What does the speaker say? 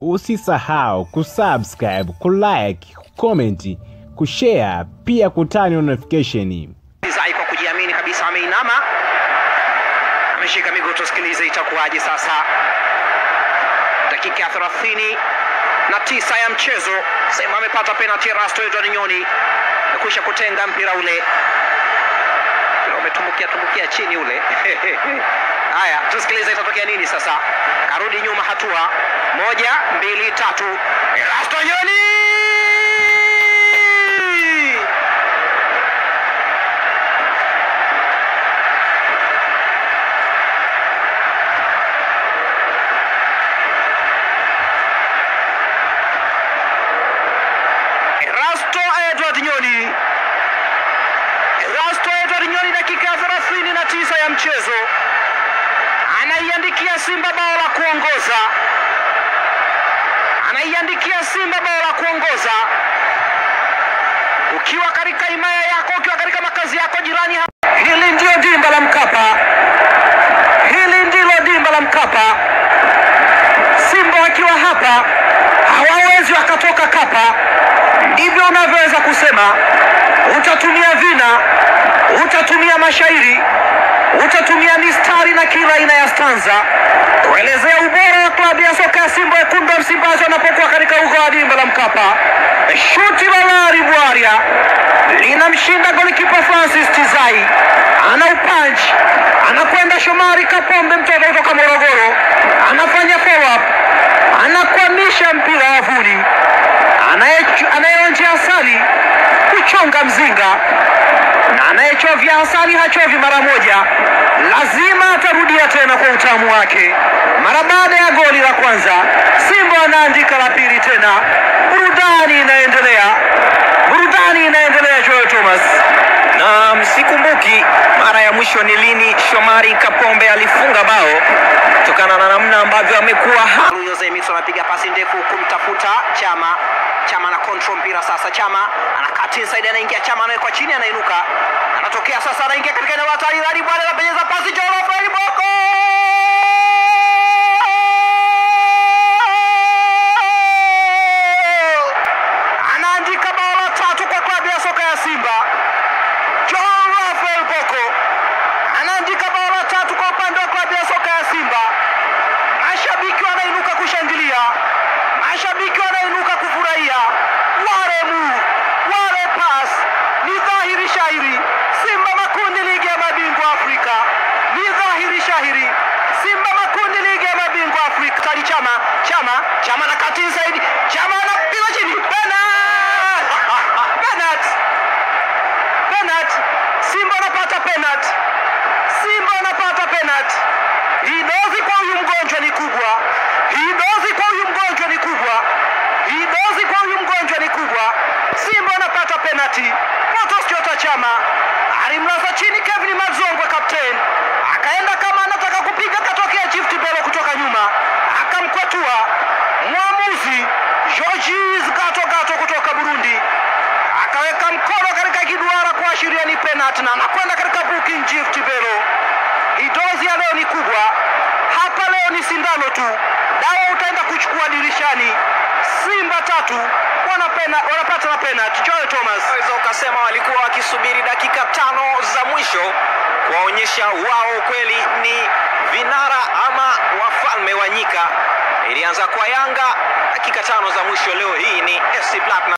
Usisahau kusubscribe, kulike, kucomment, kushare pia kutani notification. Zai kwa kujiamini kabisa ameinama, ameshika miguu. Tusikilize itakuwaje sasa. Dakika ya thelathini na tisa ya mchezo, Simba amepata penalti. Erasto Edward Nyoni amekwisha kutenga mpira ule, mpira umetumbukia tumbukia chini ule Haya, tusikilize itatokea nini sasa. Karudi nyuma hatua moja, mbili, tatu. Erasto Nyoni Erasto Edward Nyoni. Erasto Edward Nyoni, dakika ya 39 ya mchezo, anaiandikia Simba bao la kuongoza, anaiandikia Simba bao la kuongoza. Ukiwa katika himaya yako, ukiwa katika makazi yako jirani hapa, hili ndio dimba la Mkapa, hili ndilo dimba la Mkapa. Simba wakiwa hapa hawawezi wakatoka Kapa. Ndivyo unavyoweza kusema. Utatumia vina, utatumia mashairi, utatumia mistari na kila aina ya stanza kuelezea ubora wa klabu ya soka ya Simba wekundu wa Msimbazi wanapokuwa katika uga wa dimba la Mkapa. Shuti la Lari Bwaria linamshinda golikipa Francis Tizai, ana upanch, anakwenda Shomari Kapombe, mtoto kutoka Morogoro, anafanya follow up, anakwamisha mpira wavuni, Anayechu- anayeonja asali kuchonga mzinga na anayechovya asali hachovi mara moja, lazima atarudia tena kwa utamu wake. Mara baada ya goli la kwanza, Simba anaandika la pili tena. Burudani inaendelea, burudani inaendelea. Joel Thomas na msikumbuki mara ya mwisho ni lini Shomari Kapombe alifunga bao kutokana na namna ambavyo amekuwa ha Jose Mixon anapiga pasi ndefu kumtafuta Chama. Chama ana control mpira sasa. Chama anakat inside, anaingia Chama, anawekwa chini, anainuka, anatokea sasa, anaingia katika eneo la hatari. Radi bwana anapenyeza pasi, Jolo Fred Boko anaandika bao la tatu kwa klabu ya soka ya Simba. John Rafael Boko anaandika bao la tatu kwa upande wa klabu ya soka ya Simba. Mashabiki wanainuka kushangilia, mashabiki wanainuka kufurahia. Ware move, ware pass, ni dhahiri shahiri Simba makundi ligi ya mabingwa Afrika, ni dhahiri shahiri Simba makundi ligi ya mabingwa Afrika. Tali Chama, Chama, Chama na kati inside, Chama anapiga chini, penalty, penalty, penalty. Simba anapata penalty, Simba anapata penalty. Hii dozi kwa huyu mgonjwa ni kubwa, hii dozi kwa huyu mgonjwa ni kubwa, hii dozi kwa huyu mgonjwa ni kubwa. Simba anapata penalty. Protos Jota Chama alimlaza chini Kevin Mazongwe, kapteni akaenda kama anataka kupiga, katokea Gift Belo kutoka nyuma akamkwatua mwamuzi Georges Gato Gato kutoka Burundi akaweka mkono katika kiduara kuashiria ni penalty na anakwenda katika booking Gift Belo. Idozi ya leo ni kubwa hapa, leo ni sindano tu, dawa utaenda kuchukua dirishani. Simba tatu wana pena, wanapata na penalty. Joel Thomas Unaweza ukasema walikuwa wakisubiri dakika tano za mwisho kuwaonyesha wao kweli ni vinara ama wafalme wa nyika. Ilianza kwa Yanga, dakika tano za mwisho leo hii ni FC Platinum